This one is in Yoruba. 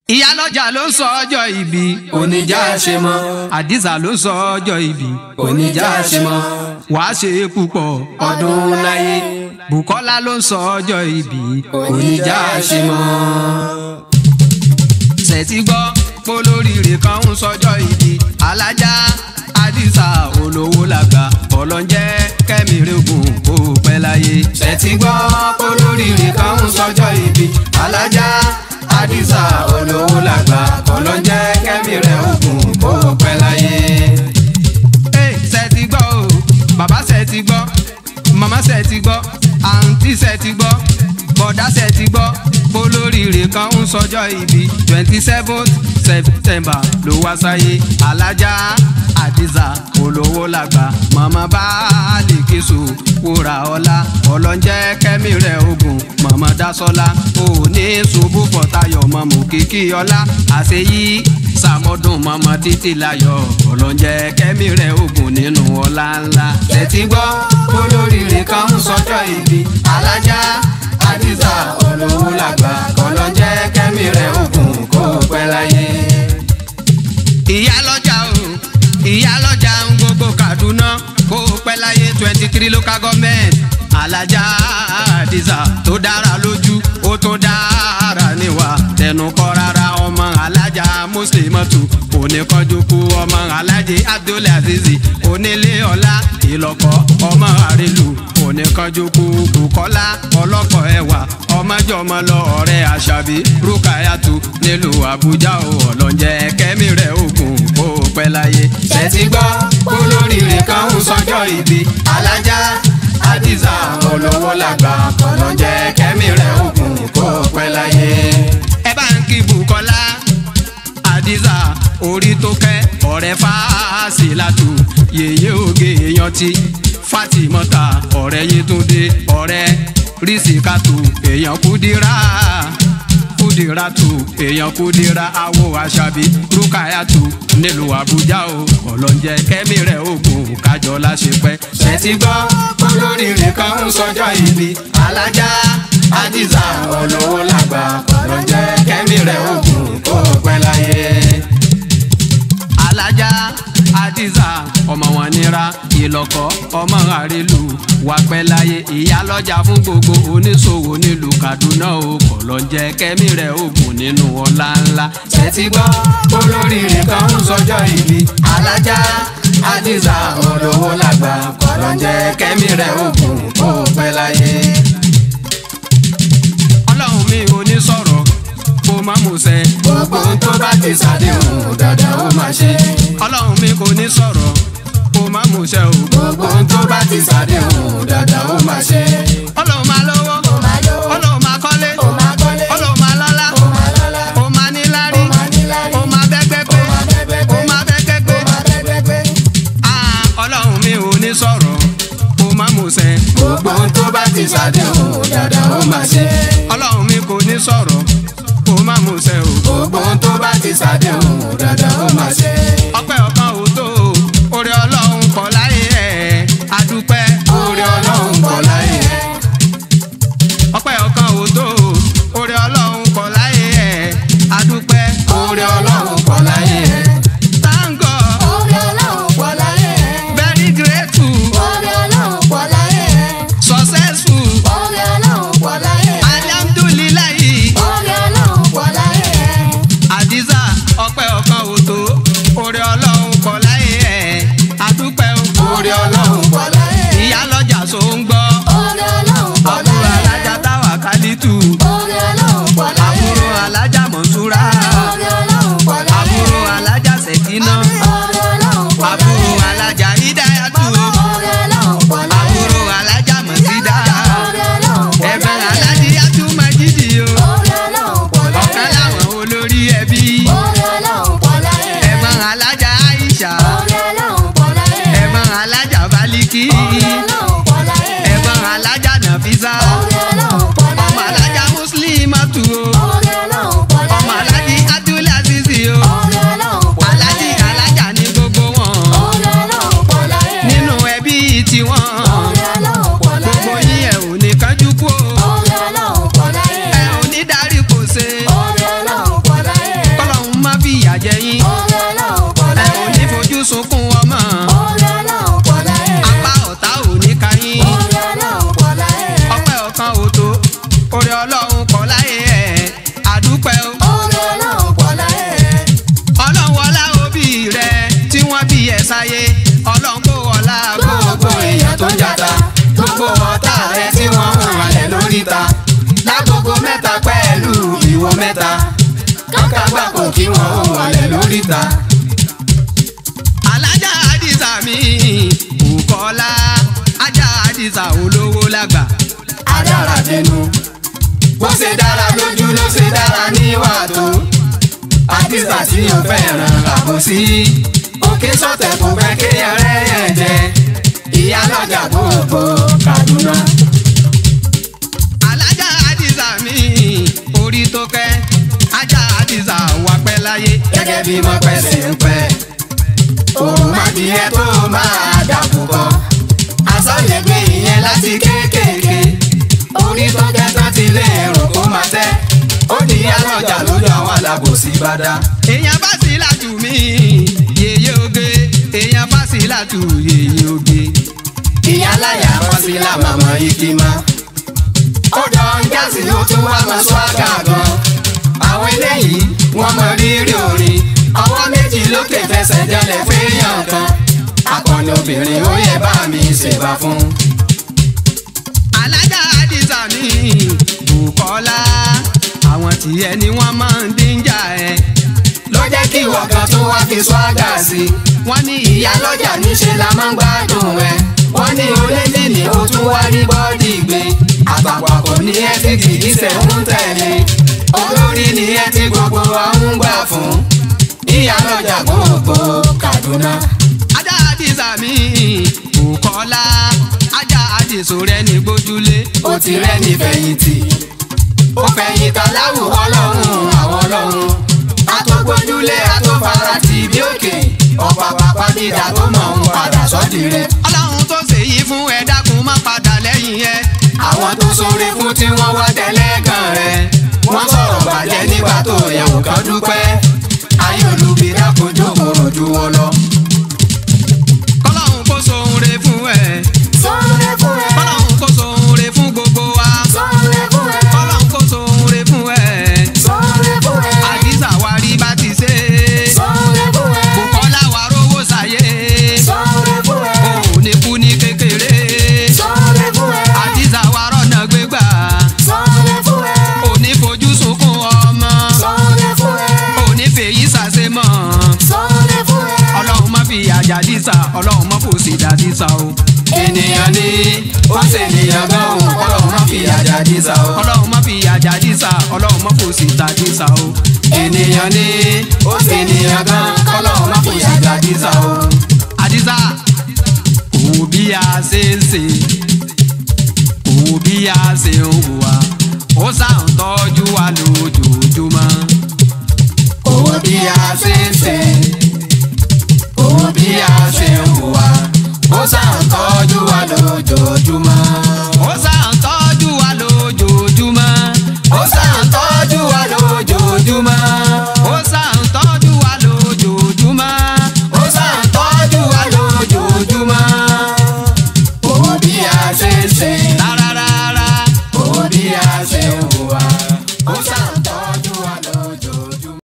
ìyálọ́jà ló ń sọ ọjọ́ ìbí oníjà ṣe mọ́ àdìsá ló ń sọ ọjọ́ ìbí oníjà ṣe mọ́ wàá ṣe é púpọ̀ ọdún láyé Bùkọ́lá ló ń sọ ọjọ́ ìbí oníjà ṣe mọ́. ṣètì gbọ́ polóríire kan ń sọjọ́ ìbí alájà àdìsá olówó làgbà ọlọ́njẹ́ kẹ́mìrègùn kó pẹ́ láyé. ṣètì gbọ́ polóríire kan ń sọjọ́ ìbí alájà àdìsá olówó làgbà ọlọ́njẹ́ kẹ́mi rẹ̀ ògùn kó pẹ́ láyé. Hey, ṣètì gbọ́ o bàbá ṣètì gbọ́ màmá ṣètì gbọ́ àǹtí ṣètì gbọ́ bọ̀dá ṣètì gbọ́ polóríire kan ń sọjọ́ ìbí twenty seventh september ló wá sáyé alájà àdìsá olówó làgbà màmá baálé késo wúrà ọlá ọlọ́njẹ́ kẹ́mi rẹ̀ ogun màmá dasọ́lá òní ṣubú fọ̀tayọ̀ mọ̀mọ́ kìkì ọlá àṣeyí sàmọ́dún màmá títí láyọ̀ ọlọ́njẹ́ kẹ́mi rẹ̀ ogun nínú ọlá ńlá. ṣètì gbọ́ polóríire kan ń sọjọ́ ìbí alájà àdìsá olówó làgbà ọlọ́njẹ́ kẹ́mi rẹ̀ ògùn kó pẹ́ láyé. ìyá lọ́jà o ìyá lọ́jà ń gbogbo Kaduna kó o pẹ́ láyé twenty three local government alájà àdìsá tó dára lójú ó tó dára níwà tẹnu kọ́ rárá ọmọ alájà mùsùlùmọ́tù oníkanjú kú ọmọ alájẹ abdulaziz onílé ọlá ìlọ́kọ̀ ọmọ àrèlú oníkanjú kú Bùkọ́lá ọlọ́kọ̀ ẹwà ọmọjọmọ lọ ọ̀rẹ́ àṣàbí rúkàyàtù nílùú àbújá ò ọlọ́njẹ́ kẹ́mi rẹ̀ ògùn ó pẹ́ láyé. ṣètì gbọ́ polóríire kan ń sọjọ́ ìbí alájà àdìsá olówó làgbà ọlọ́njẹ́ kẹ́mi rẹ̀ ògùn kó pẹ́ láyé. ẹ bá ń kí Bùkọ́lá àdìsá orí tó kẹ́ ọ̀rẹ́ fásilátù yèyé oge èèyàn ti Fátímọ́tà ọ̀rẹ́ Yétúndé ọ̀rẹ́ rísíkàtù èèyàn kúdírà kúdíràtù èèyàn kúdírà awo àṣàbí rúkàyàtù nílùú àbújá o ọlọ́njẹ́ kẹ́mi rẹ̀ ògùn kájọ láṣepẹ́. ṣètì gbọ́ polóríire kan ń sọjọ́ ìbí alájà àdìsá olówó làgbà ọlọ́njẹ́ kẹ́mi rẹ̀ ògùn kó pẹ́ láyé. alájà àdìsá ọmọ wọn nira ìlọkọ ọmọ àrèlú wà pẹ́ láyé ìyá lọ́jà fún gbogbo oníṣòwò nílùú kaduna o kọ̀lọ́njẹ́ kẹ́mi rẹ̀ ògùn nínú ọlá ńlá. ṣètì gbọ́ polóríire kan ń sọjọ́ ìbí alájà àdìsá olówó làgbà ọlọ́njẹ́ kẹ́mi rẹ̀ ògùn kó pẹ́ láyé. ọlọ́run mi ò ní sọ̀rọ̀ kó má mú ṣẹ. gbogbo ohun tó bá ti ṣàdéhùn dáadáa ó máa ṣe. ọlọ́run mi kò ní sọ̀rọ̀ kó má mú ṣẹ o. gbogbo ohun tó bá ti ṣàdéhùn dáadáa ó máa ṣe. ọlọ́run máa lówó máa lówó. ọlọ́run máa kọ́lé ó máa kọ́lé. ọlọ́run máa lọ́lá ó máa lọ́lá. ó máa níláárí ó máa níláárí. ó máa bẹ́gbẹ́ pé ó máa bẹ́gbẹ́ pé. ó máa bẹ́gbẹ́ pé. ó máa bẹ́gbẹ́ pé. Ah, ọlọ́run mi ò ní sọ̀rọ̀ kó má mú ṣẹ. gbogbo ohun tó bá ti ṣàdéhùn dáadáa ó máa ṣe. ọlọ́run mi kò ní sọ̀rọ̀ kó má mú ṣẹ o. gbogbo ohun tó bá ti ṣàdéhùn dáadáa ó máa ṣe. ọpẹ́ ọ̀kan ò tó o oore ọlọ́run kọ̀ láyé ẹ̀ adúpẹ́. oore ọlọ́run kọ̀ láyé ẹ̀. ọpẹ́ ọ̀kan ò tó o oore ọlọ́run kọ̀ láyé ẹ̀ adúpẹ́. oore ọlọ́run kọ̀ láyé ẹ̀. Thank God, Oore Ọlọ́run pọ̀ láyé ẹ̀. very grateful Oore Ọlọ́run pọ̀ láyé ẹ̀. successful Oore Ọlọ́run pọ̀ láyé ẹ̀. alhamdulilayi Oore Ọlọ́run pọ̀ láyé ẹ̀. adiza ọpẹ́ ọ̀kan ò wọ mẹ́ta kọ́ńkà gbàpò kí wọ́n ó wọlé lóríta. alájà àdìsá mi Bùkọ́lá ajá àdìsá olówó lágbà. adára dénú bó ṣe dára lójú ló ṣe dára níwà tó àdìsá tí yóò fẹ́ràn àbòsí òkè sọ̀tẹ̀ kò fẹ́ kéèyàn rẹ̀ yẹn jẹ ìyá lọ́jà gbogbo Kaduna. alájà àdìsá mi orí tó kẹ́ ajá àdìsá wà pẹ́ láyé. gẹ́gẹ́ bí mo pẹ́ sí ń pẹ́ òun má di ẹ tó máa dàpọ̀ kọ́ àsọ̀lẹ̀ gbé ìyẹn láti kéékèèké orí tó kẹ́ tán ti lé èrò kó máa tẹ́ ó di alọ́jà lójú àwọn alábòsí bá dá. èèyàn bá sí látù mí yèyé oge èèyàn bá sí látù yèyé oge. ìyá láyà wọn sí lámàmọ́ igi má. ó dán gáàsì ó tún wá mọ swaga gan. àwọn eléyìí wọ́n mọ rírì orin ọwọ́ méjì lókè fẹsẹ̀ jẹlẹ̀ fẹ́yàn kan. akọni obìnrin ó yẹ bá mi ṣèbà fún. alájà àdìsá mi Bùkọ́lá àwọn tìyẹ ni wọ́n máa ń díjà ẹ. ló jẹ́ kí ìwọ kan tún wá fi swaga sí i. wọ́n ní ìyá lọ́jà níṣe la máa ń gbádùn ẹ. wọ́n ní olédè ní o tún wá rí bọ́ọ̀dì gbé. àpapọ̀ ní ẹ ti kìí ṣe ń tẹ̀lé. olórí ni ẹ ti gbogbo wa ń gbà fún. ìyá lọ́jà gbogbo Kaduna. ajá àdìsá mi Bùkọ́lá ajá àdìsó rẹ ní gbójúlé. ó ti rẹ́ni fẹ̀yìntì. ó fẹ̀yìntà láwùjọ ọlọ́run àwọn ọlọ́run. àtọ́gbójúlé àtọ́farati bí òkè. ọ̀pá pàpà dídà tó mọ̀ ń padà sọ́dí rẹ̀. ọlọ́run tó ṣèyí fún ẹ dákun má padà lẹ́yìn ẹ. àwọn tó sórí fún tí wọ́n wá tẹ̀lé kan rẹ̀ wọ́n sọ̀rọ̀ bàjẹ́ nígbà tó yẹ wò kán dúpẹ́ ayé olùbí dákojú kòrò ju wọn lọ. kọ́lọ́run kó sohun re fún ẹ. Sọ́ọ́rẹ́ fún ẹ. kọ́lọ́run kó sohun re fún gbogbo wa. Sọ́ọ́rẹ́ fún ẹ. kọ́lọ́run kó sohun re fún ẹ. Sọ́ọ́rẹ́ fún ẹ. àdìsá wa rí bá ti ṣe. Sọ́ọ́rẹ́ fún ẹ. Bùkọ́lá wa rówó ṣàyè. Sọ́ọ́rẹ́ fún ẹ. o ò ní kú ní kékeré. Sọ́ọ́rẹ́ fún ẹ. àdìsá wa rọ̀nà gbégbà. Sọ́ọ́rẹ́ fún ẹ. ò ní fojú sunkún ọmọ. Sọ́ọ́rẹ́ fún ẹ. ò ní fèyí ṣàṣemọ̀. Sọ́ọ́rẹ́ fún ẹ. ọlọ́run má fi àjà dísà ọlọ́run má fòsì dá dísà o. ènìyàn ní ó ṣe ènìyàn gan òun kọ́lọ̀ má fi àjà dísà o. ọlọ́run má fi àjà dísà ọlọ́run má fòsì dá dísà o. ènìyàn ní ó ṣe ènìyàn gan kọ́lọ̀ má fi àjà dísà o. àdìsá òwò bí a ṣe ń ṣe òwò bí a ṣe ń hùwà ó sàn tọ́jú wa lójoojúmọ́.